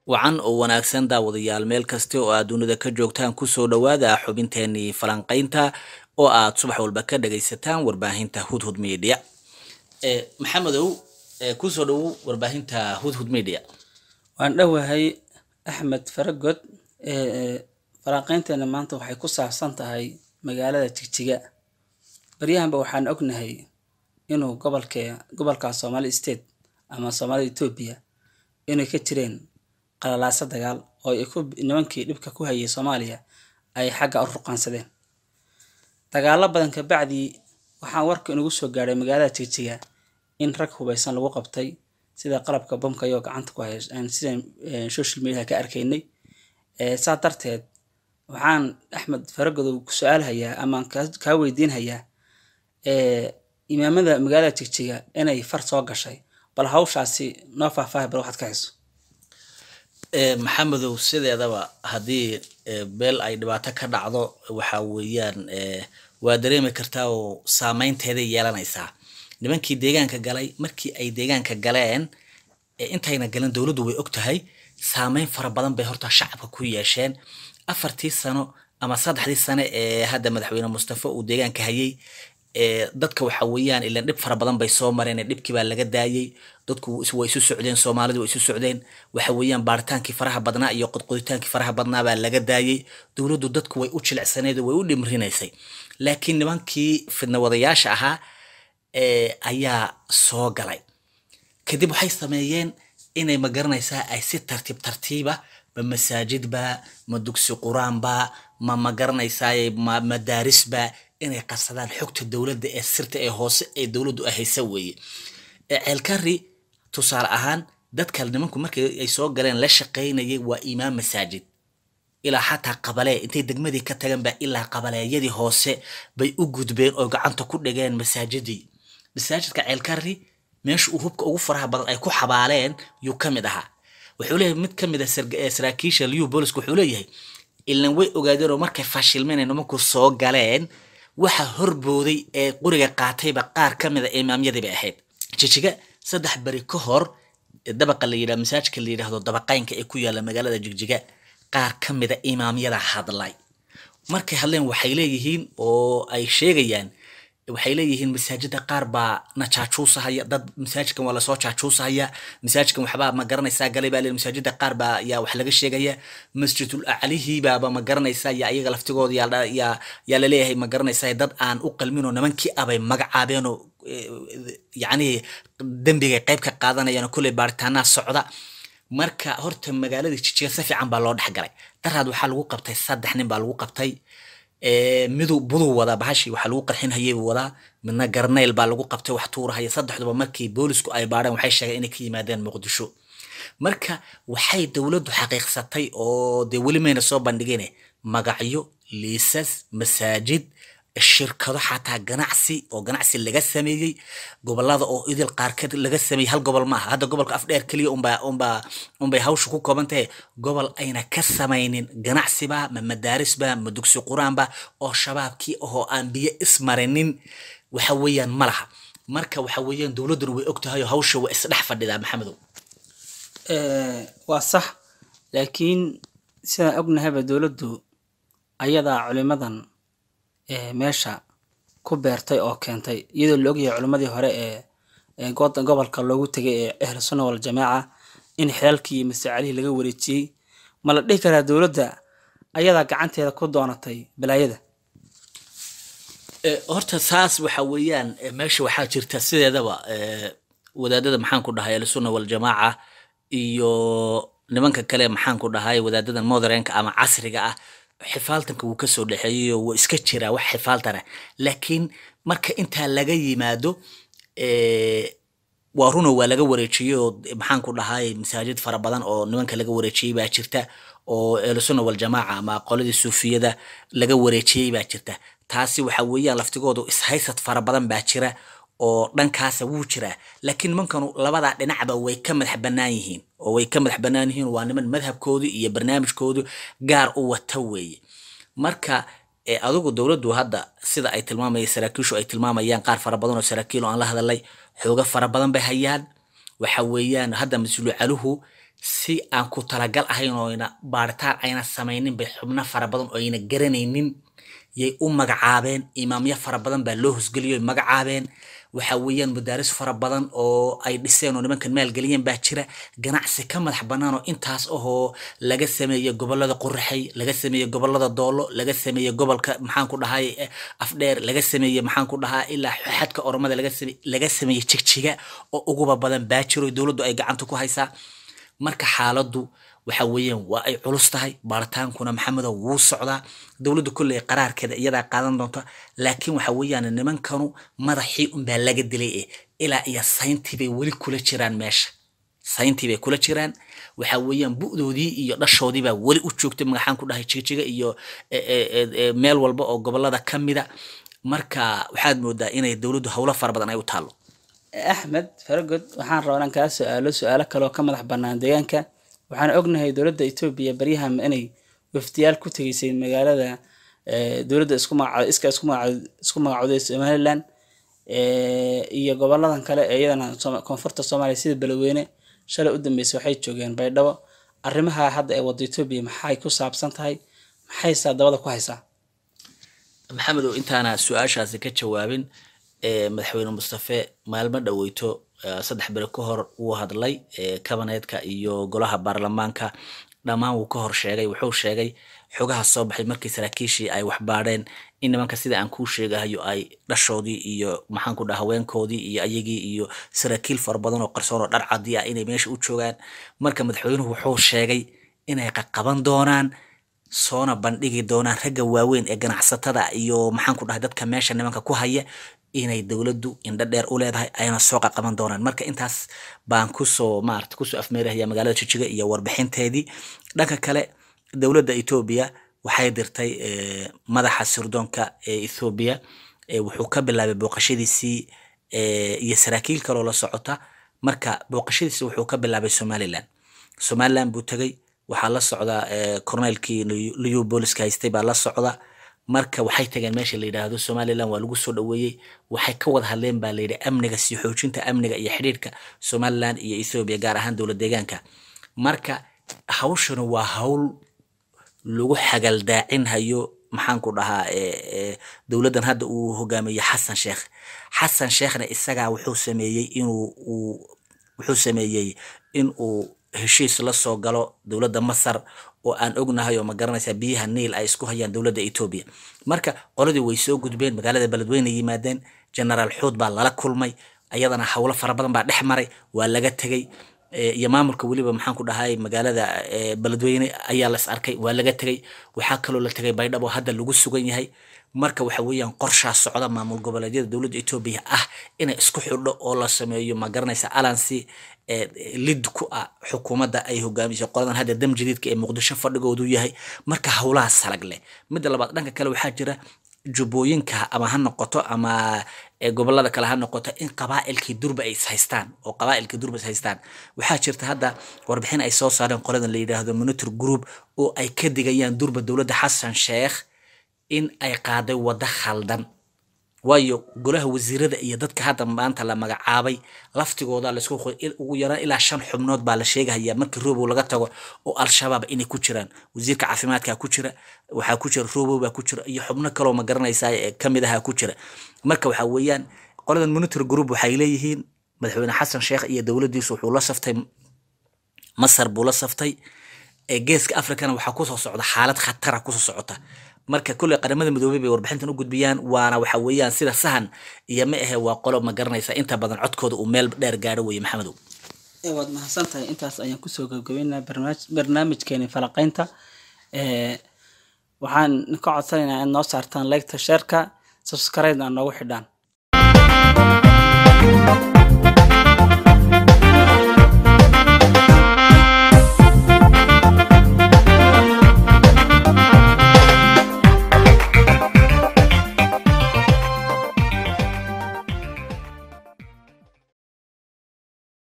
wacan oo wanaagsan daawadayaal meel kasta oo aad dunida ka joogtaan kusoo dhowaada xubinteenii falanqaynta oo aad subax walba ka dhagaysataan warbaahinta hudhud media maxamedow kusoo dhowow warbaahinta hudhud media waan dhowahay axmed faragod falanqaynteena maanta waxay ku saabsan tahay magaalada jigjiga baryahanba waxaan ognahay inuu gobolke gobolka somali state ama soomaalida etoobiya inay ka jireen qalalaaso dagaal oo ay ku nimankii dhibka ku hayay soomaaliya ay xagga u ruqaansadeen dagaalo badan kabacdii waxaan warka inagu soo gaadhay magaalada jigjiga in rag hubaysan lagu qabtay sida qalabka bomka ayoo gacanta ku hay sidaan social mediaha ka arkaynay saa darteed waxaan axmed faragodow su-aalhayaa amaan kaa weydiinhayaa imaamada magaalada jigjiga inay far soo gashay bal hawshaasi noo faahfaahi bal waxaad ka hayso maxamedow sideedaba haddii beel ay dhibaato ka dhacdo waxa weeyaan waa dareemi kartaa oo saameynteeday yeelanaysaa nimankii deegaanka galay markii ay deegaanka galeen intayna galin dowladdu way og tahay saameyn fara badan bay horta shacabka ku yeesheen afartii sano ama saddexdii sane ee hadda madaxweyne mustafa uu deegaanka hayay dadka waxa weeyaan ilan dhib fara badan bay soo mareen dhibkii baa laga daayay dadku way isu socdeen soomaalidu way isu socdeen waxa weeyaan baaritaankii faraha badnaa iyo qodqoditaankii faraha badnaa baa laga daayay dowladdu dadku way u jilicsaneed way u dhimrinaysay laakiin nimankii fidnawadayaasha ahaa ayaa soo galay kadib waxay sameeyeen inay ma garanaysaa ay si tartiib tartiiba ma masaajidba ma dugsi qur-aanba ma ma garanaysaa ma madaarisba inay qarsadaan xogta dowladda ee sirta ee hoose ee dowladdu ay haysa weeye ceelkari tusaale ahaan dadka nimanku markii ay soo galeen la shaqaynayay waa imaam masaajid ilaa xataa qabalee intay degmadii ka tagan baa ilaa qabaleeyadii hoose bay u gudbeen oo gacanta ku dhigeen masaajidii masaajidka ceelkari meesha uu hubka ugu faraha badan ay ku xabaaleen yuu ka mid ahaa wuxuu leeyahay mid ka mid a saraakiisha liu booliska wuxuu leeyahay ilan way ogaadeen oo markay fashilmeen nimanku soo galeen waxa horbooday ee quriga qaatayba qaar ka mid a imaamyadii bay ahayd jijiga saddex beri ka hor dabaqa la yidhah masaajidka la yidhaahdo dabaqaynka ee ku yaalla magaalada jigjiga qaar ka mid a imaamyada hadlay markay hadleen waxay leeyihiin oo ay sheegayaan waxay leeyihiin masaajida qaar baa na jaajuusahaya dad masaajidkan waa lasoo jaajuusahaya masaajidkan waxbaa ma garanaysaa galay baa leeyahay masaajida qaar baa yaa wax laga sheegaya masjidul aclihii baaba ma garanaysaa yaa iyaga laftigooda yaa yaa yaa laleeyahay ma garanaysaa dad aan u qalmin oo nimankii abay magacaabeen oo yacnii dembigay qayb ka qaadanayaan oo kolley baaritaanaa socda marka horta magaalada jijiga si fiican baa loo dhexgalay daraad waxaa lagu qabtay saddex nin baa lagu qabtay midu buduu wadaa bahashi waxaa lagu qarxinhayay buu wadaa midna garnayl baa lagu qabtay wax tuurahaya saddexduba markii boolisku ay baadheen waxay sheegeen inay ka yimaadeen muqdisho marka waxay dowladdu xaqiiqsatay oo dee weli mayna soo bandhigine magacyo liisas masaajid shirkado xataa ganacsi oo ganacsi laga sameeyey gobolada oo idil qaarkeed laga sameeyey hal gobol maaha hadda gobolka afdheer keliya unbaa unbaa unbay hawsha ku kooban tahay gobol ayna ka samaynin ganacsiba ma madaarisba ma dugsi qur-aanba oo shabaabkii ahoo aan biyo ismarinin waxa weeyaan ma laha marka waxa weeyaan dowladduna way og tahay oo hawsha waa isdhex fadhidaa maxamedow waa sax laakiin sidaan ognahayba dowladdu ayadaa culimadan meesha ku beertay oo keentay iyadoo la ogyahay culimmadii hore ee gobolka loogu tegay ee ahlu sunna waljamaaca in xilaalkii iyo masacalihii laga wareejiyey ma la dhihi karaa dowladda ayadaa gacanteeda ku doonatay balaayada horta saas waxa weeyaan meesha waxaa jirta sideedaba wadaadada maxaan ku dhahay ahlusunna waljamaaca iyo nimanka kale maxaan ku dhahay wadaadadan modernka ama casriga ah xifaaltanka wuu kasoo dhexeeyayo wuu iska jiraa wax xifaaltana laakiin marka intaa laga yimaado waa runo waa laga wareejiyey oo maxaan ku dhahay masaajid fara badan oo nimanka laga wareejiyey baa jirta oo ehlusunna waljamaaca ama qoladii suufiyada laga wareejiyey baa jirta taasi waxa weeyaan laftigoodu ishaysad fara badan baa jira oo dhankaasa wuu jiraa laakiin nimankanu labadaa dhinacba way ka madax bannaan yihiin oo way ka madax bannaan yihiin waa niman madhabkoodu iyo barnaamijkoodu gaar u wata weeye marka adigu dowladdu hadda sida ay tilmaamayeen saraakiishu ay tilmaamayaan qaar fara badan oo saraakiil oo aan la hadalay xooga fara badan bay hayaan waxa weeyaan hadda mas-uulu caluhu si aan ku talagal ahayn ooyna baaritaan ayna samaynin bay xubno fara badan oo ayna garanaynin yay u magacaabeen imaamyo fara badan baa loo hosgeliyo ay magacaabeen waxa weeyaan madaaris fara badan oo ay dhiseen oo nimankan maalgeliyeen baa jira ganacsi ka madax bannaan oo intaas ahoo laga sameeyey gobolada quraxay laga sameeyey gobolada doolo laga sameeyey gobolka maxaan ku dhahay eh, afdheer laga sameeyey maxaan ku dhahaa ilaa xadka oromada laga sameeyey laga sameeyey jigjiga oo uguba badan baa jiro dowladdu ay gacanta ku haysaa marka xaaladdu waxa weeyaan waa ay culus tahay baaritaankuna maxamedow wuu socdaa dowladdu kolley qaraarkeeda iyadaa qaadan doonta laakiin waxa weeyaan nimankanu madaxii unbaa laga dilay eh ilaa iyo sayntii bay weli kula jiraan meesha sayntii bay kula jiraan waxa weeyaan bu'doodii iyo dhashoodii baa weli u joogtay magaxaan ku dhahay jigjiga iyo e, e, e, e, meel walba oo gobolada ka mida marka waxaad moodaa inay dowladdu howlo fara badan ay u taallo axmed faragod waxaan rabaa inaan kaa su-aalo su-aalo kale oo ka madax bannaan deegaanka waxaan ognahay dowladda etoobiya baryahan inay wafdiyaal ku tegeysay magaalada eh, dowladda isku magaca iska isku magaca isku magacooday somaliland eh, iyo goboladan kale ee iyadana Sooma- koonfurta soomaaliya sida beledweyne shalay u dambeysay waxay joogeen baydhabo arrimaha hadda ee wadda etoobiya maxay ku saabsan tahay maxaysaa dabada ku haysaa maxamedow intaana su-aashaasi ka jawaabin eh, madaxweyne mustafe maalmo dhoweyto eh, saddex beri ka hor wuu hadlay eh, kabineetka iyo golaha baarlamaanka dhammaan wuu ka hor sheegay wuxuu sheegay xogaha soo baxay markii saraakiishii ay waxbaadheen in nimanka sida aan kuu sheegahayo ay dhashoodii iyo maxaan ku dhaha haweenkoodii iyo ayagii iyo saraakiil fara badan oo qarsoon oo dhar cadi ah inay meesha u joogaan marka madaxweynuhu wuxuu sheegay inay qaqaban doonaan soona bandhigi doonaan ragga waaweyn ee ganacsatada iyo maxaan ku dhahay dadka meesha nimanka ku haya inay dowladdu indho dheer u leedahay ayna soo qaqaban doonaan marka intaas baan kusoo maarata kusoo afmeerahaya magaalada jijiga iyo warbixinteedii dhanka kale dowladda etoobiya waxay dirtay eh, madaxa sirdoonka ee ethoobiya eh, wuxuu ka bilaabay booqashadiisii eh, iyo saraakiil kaloo la socota marka booqashadiisi wuxuu ka bilaabay somaliland somaliland buu tegay waxaa la socda eh, korneylkii liyu booliska haystay baa la socda marka waxay tageen meesha la yidhaahdo somaliland waa lagu soo dhoweeyey waxay ka wada hadleen baa layidhi amniga sii xoojinta amniga iyo xidhiidhka somaliland iyo ethoobia gaar ahaan dowlad deegaanka marka hawshanu waa hawl lagu xagaldaacin hayo maxaan ku dhahaa eh, eh, dowladdan hadda uu hogaamiye xasan sheekh xasan sheekhna isagaa wuxuu sameeyey inuu uu wuxuu sameeyey in uu heshiis la soo galo dowladda masar oo aan ognahay oo ma garanaysaa biyaha niil ay isku hayaan dowladda etoobiya marka qoladii way soo gudbeen magaalada beledweyne yimaadeen generaal xuud baa lala kulmay ayadana howlo fara badan baa dhex maray waa laga tegey eh, iyo maamulka weliba maxaan ku dhahay magaalada eh, beledweyne ayaa las arkay waa laga tegey waxaa kaloo la tegay baydhabo hadda lagu sugan yahay marka waxa weeyaan qorshaa socda maamul goboleedyada dowladda etoobiya ah inay isku xidho oo la sameeyo ma garanaysa alansi ee lid ku ah xukuumadda ay hogaamiso qoladan hadda dam jadiidka ee muqdisho fadhigoodu yahay marka howlaha salag leh midda labaad dhanka kale waxaa jira jubbooyinka ama ha noqoto ama ee gobolada kale ha noqoto in qabaa'ilkii durba ay is haystaan oo qabaa'ilkii durba is haystaan waxaa jirta hadda warbixin ay soo saareen qoladan la yidhaahdo monitor group oo ay ka digayaan durba dowladda xasan sheekh in ay qaaday waddo khaldan waayo golaha wasiirada iyo dadka hadda maanta la magacaabay laftigooda laisku qoy il- ugu yaraan ilaa shan xubnood baa la sheegahaya markii robow laga tago oo al-shabaab inay ku jiraan wasiirka caafimaadka ku jira waxaa ku jira robow baa ku jira iyo xubno kaloo ma garanaysaa ee kamid ahaa ku jira marka waxaa weeyaan qoladan monitor group waxay leeyihiin madaxweyne xasan sheekh iyo dowladdiisu wuxuu la saftay masar buu la saftay ee geeska africana waxaa kusoo socda xaalad khatara kusoo socota marka kulley qaramada midoobey bay warbixintan u gudbiyaan waana waxa weeyaan sida sahan iyo ma ahe waa qolo ma garanaysa inta badan codkooda uu meel dheer gaadho weeye maxamedow ee waad mahadsan tahay intaas ayaan kusoo gabgabeynaa barnaamij barnaamijkeeni falaqeynta ee waxaan ka codsanaynaa in noo saartaan liketa sheerka subscribe-na noogu xidhaan